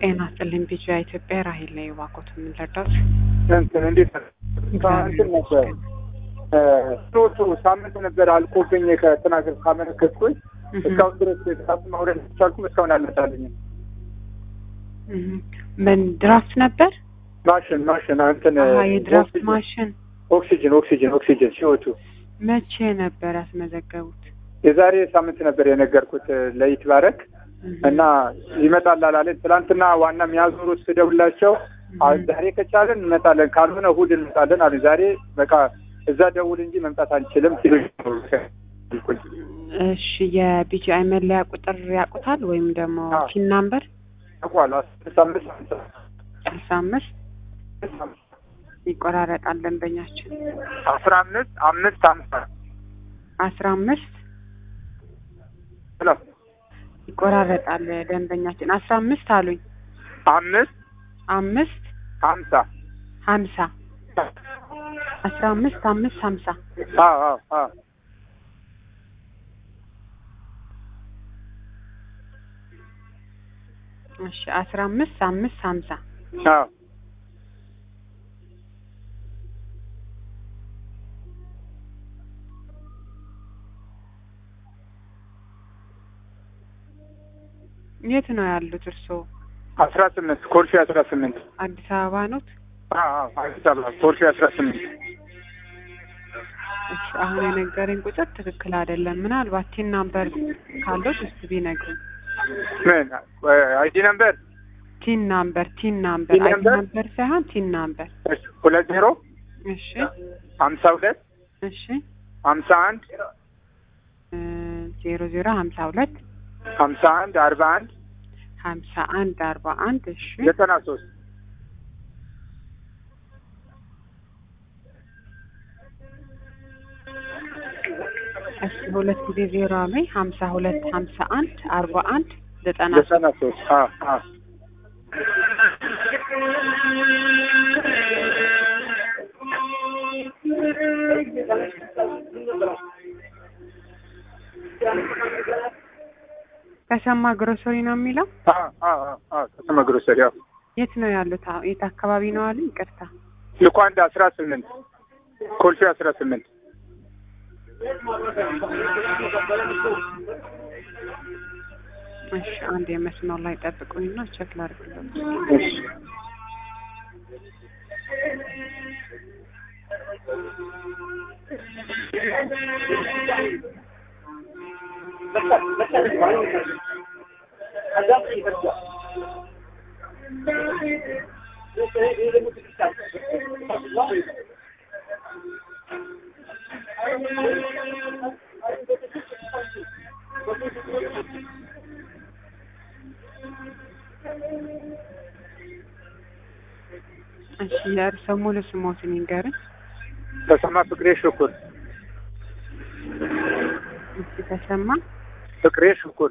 ጤና ይስጥልኝ ቢጫ ኢትዮጵያ ራሄል ላይ ዋቆት የምንረዳት እንትን እንዴት እንትን ነበር ሶስቱ ሳምንት ነበር አልቆብኝ ከተናገር ካመለከትኩኝ እስካሁን ድረስ ጣት ማውረድ አልቻልኩም። እስካሁን አልመጣልኝም። ምን ድራፍት ነበር? ማሽን ማሽን እንትን አሀ የድራፍት ማሽን ኦክሲጅን ኦክሲጅን ኦክሲጅን ሲወቱ መቼ ነበር ያስመዘገቡት? የዛሬ ሳምንት ነበር የነገርኩት ለይት ባረክ እና ይመጣል አላለን። ትናንትና ዋና የሚያዞሩት ስደውላቸው ዛሬ ከቻለን እንመጣለን፣ ካልሆነ እሑድ እንመጣለን አሉ። ዛሬ በቃ እዛ ደውል እንጂ መምጣት አንችልም ሲሉ እሺ የቢጂአይ መለያ ቁጥር ያውቁታል ወይም ደግሞ ፒን ናምበር ያውቋሉ። አስራ አምስት ስልሳ አምስት ይቆራረጣል ደንበኛችን አስራ አምስት አምስት አምሳ አስራ አምስት ሄሎ ይቆራረጣል ደንበኛችን አስራ አምስት አሉኝ አምስት አምስት ሀምሳ ሀምሳ አስራ አምስት አምስት ሀምሳ አዎ አዎ አዎ እሺ አስራ አምስት አምስት ሀምሳ አዎ የት ነው ያሉት እርስዎ? አስራ ስምንት ኮልፌ አስራ ስምንት አዲስ አበባ ኖት? አዎ አዲስ አበባ ኮልፌ አስራ ስምንት እሺ አሁን የነገረኝ ቁጥር ትክክል አይደለም። ምናልባት ቲን ናምበር ካለው እስቲ ቢነግሩኝ። ምን አይዲ ነምበር ቲን ናምበር ቲን ናምበር ቲን አይዲ ናምበር? ናምበር ሳይሆን ቲን ናምበር። ሁለት ዜሮ እሺ ሀምሳ ሁለት እሺ ሀምሳ አንድ እ ዜሮ ዜሮ ሀምሳ ሁለት ሀምሳ አንድ አርባ አንድ ሀምሳ አንድ አርባ አንድ እሺ ዘጠና ሶስት እሺ ሁለት ጊዜ ዜሮ ላይ ሀምሳ ሁለት ሀምሳ አንድ አርባ አንድ ዘጠና ሶስት ዘጠና ሶስት አዎ አዎ ተሰማ ግሮሰሪ ነው የሚለው። አዎ አዎ አዎ ከተማ ግሮሰሪ አዎ የት ነው ያሉት? አዎ የት አካባቢ ነው አሉ? ይቅርታ ልኳንዳ አስራ ስምንት ኮልፌ አስራ ስምንት እሺ አንድ የመስመር ላይ ጠብቁኝና ቸክ ላድርግለት። እሺ እሺ የእርስዎ ሙሉ ስሞትን ይንገርን። ተሰማ ፍቅሬ ሽኩር እሺ ተሰማ። ፍቅሬ ሽኩር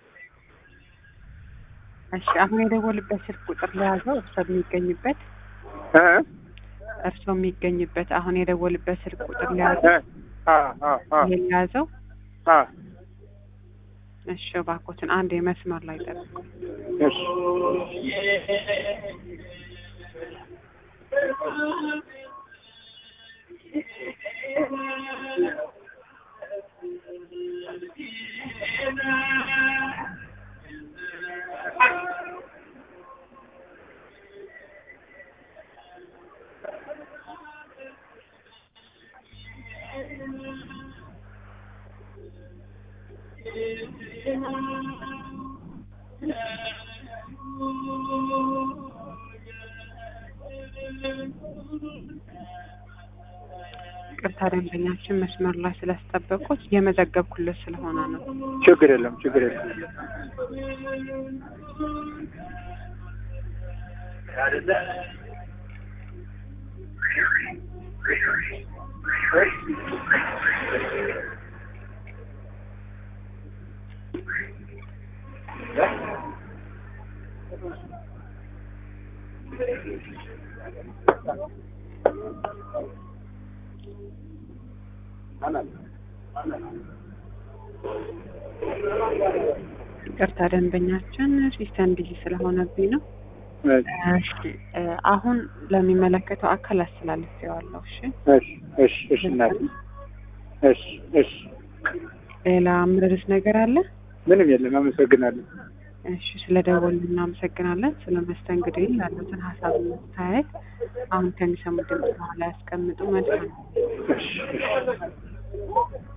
እሺ አሁን የደወልበት ስልክ ቁጥር ለያዘው እርስዎ የሚገኝበት እ እርስዎ የሚገኝበት አሁን የደወልበት ስልክ ቁጥር እ ለያዘው አ አ አ ይሄን ለያዘው። አ እሺ እባክዎትን አንድ የመስመር ላይ ጠብቁ። እሺ ቅርታ ደንበኛችን መስመር ላይ ስላስጠበቁት የመዘገብኩለት ስለሆነ ነው። ችግር የለም ችግር የለም ይቅርታ ደንበኛችን ሲስተም ቢዚ ስለሆነብኝ ነው። እሺ እ አሁን ለሚመለከተው አካል አስተላልፌዋለሁ። እሺ እሺ እሺ እሺ እናቴ እሺ እሺ ሌላ ምርርስ ነገር አለ? ምንም የለም። አመሰግናለሁ። እሺ ስለ ደወሉ እናመሰግናለን። ስለ መስተንግዶ ያሉትን ሀሳብ መታየት አሁን ከሚሰሙ ድምጽ በኋላ ያስቀምጡ። መልካም እሺ እሺ